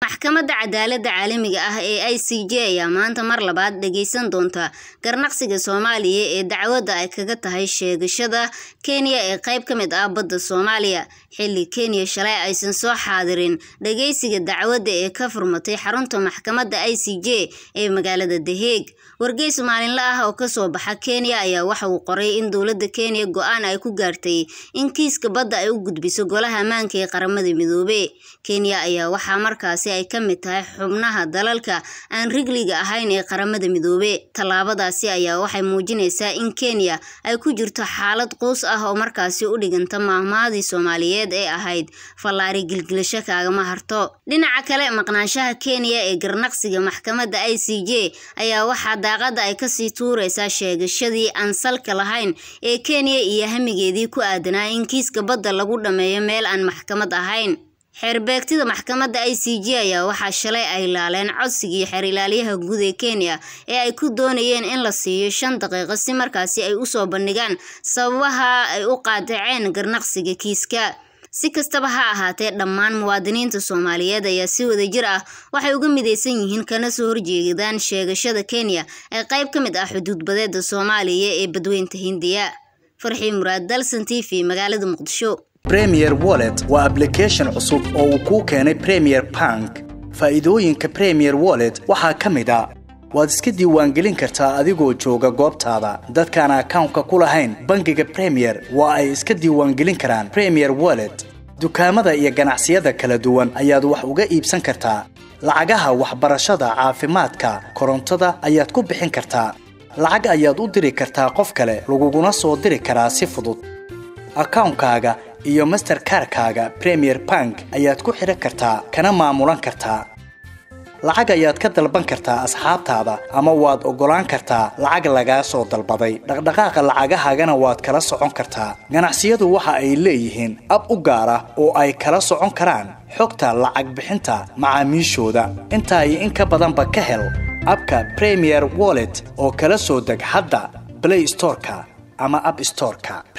maxkamadda cadaaladda caalamiga ah ee i c j ayaa maanta mar labaad dhageysan doonta garnaqsiga soomaaliya ee dacwadda ay kaga tahay sheegashada kenya ee qayb ka mid ah badda soomaaliya xilli kenya shalay aysan soo xaadirin dhageysiga dacwadda ee ka furmatay xarunta maxkamadda i c j ee magaalada daheeg wargeys maalinle ah oo kasoo baxa kenya ayaa waxa uu qoray in dowladda kenya go-aan ay ku gaartay in kiiska badda ay u gudbiso golaha ammaanka ee qaramada midoobe kenya ayaa waxaa markaasi ay ka mid tahay xubnaha dalalka aan rigliga ahayn ee qaramada midoobe tallaabadaasi ayaa waxay muujinaysaa in kenya ay ku jirto xaalad quus ah oo markaasi u dhiganta maahmaadii soomaaliyeed ee ahayd fallaari gilgilasho kaagama harto dhinaca kale maqnaanshaha kenya ee garnaqsiga maxkamadda i c j ayaa waxaa daaqada ay kasii tuureysaa sheegashadii aan salka lahayn ee kenya iyo hamigeedii ku aadanaa in kiiska badda lagu dhammeeyo meel aan maxkamad ahayn xeerbeegtida maxkamadda i c j ayaa waxaa shalay ay laaleen codsigii xeer ilaaliyaha guud ee kenya ee ay ku doonayeen in la siiyo shan daqiiqo si markaasi ay usoo bandhigaan sababaha ay u qaadaceen garnaqsiga kiiska si kastaba ha ahaatee dhammaan muwaadiniinta soomaaliyeed ayaa si wadajir ah waxay uga midaysan yihiin kana soo horjeedaan sheegashada kenya ee qayb ka mid ah xuduudbadeeda soomaaliya ee badweynta hindiya farxii muraad dalsan t v magaalada muqdisho premier wallet waa ablication cusub oo uu kuu keenay premier bank faa'iidooyinka premier wallet waxaa ka mid a waad iska diiwaangelin kartaa adigoo jooga goobtaada dadkaan akawnka ku lahayn bangiga premier waa ay iska diiwaangelin karaan premier wallet dukaamada iyo ganacsiyada kala duwan ayaad wax uga iibsan kartaa lacagaha waxbarashada caafimaadka korontada ayaad ku bixin kartaa lacag ayaad u diri kartaa qof kale laguguna soo diri karaa si fudud akawnkaaga iyo masterkarkaaga premier bank ayaad ku xidhan kartaa kana maamulan kartaa lacag ayaad ka dalban kartaa asxaabtaada ama waad oggolaan kartaa lacag lagaa soo dalbaday dhaqdhaqaaqa lacagahaagana waad kala socon kartaa ganacsiyadu waxa ay leeyihiin ab u gaar ah oo ay kala socon karaan xogta lacag bixinta macaamiishooda intaa iyo in ka badanba ka hel abka premier wallet oo kala soo deg hadda blay storeka ama ab storeka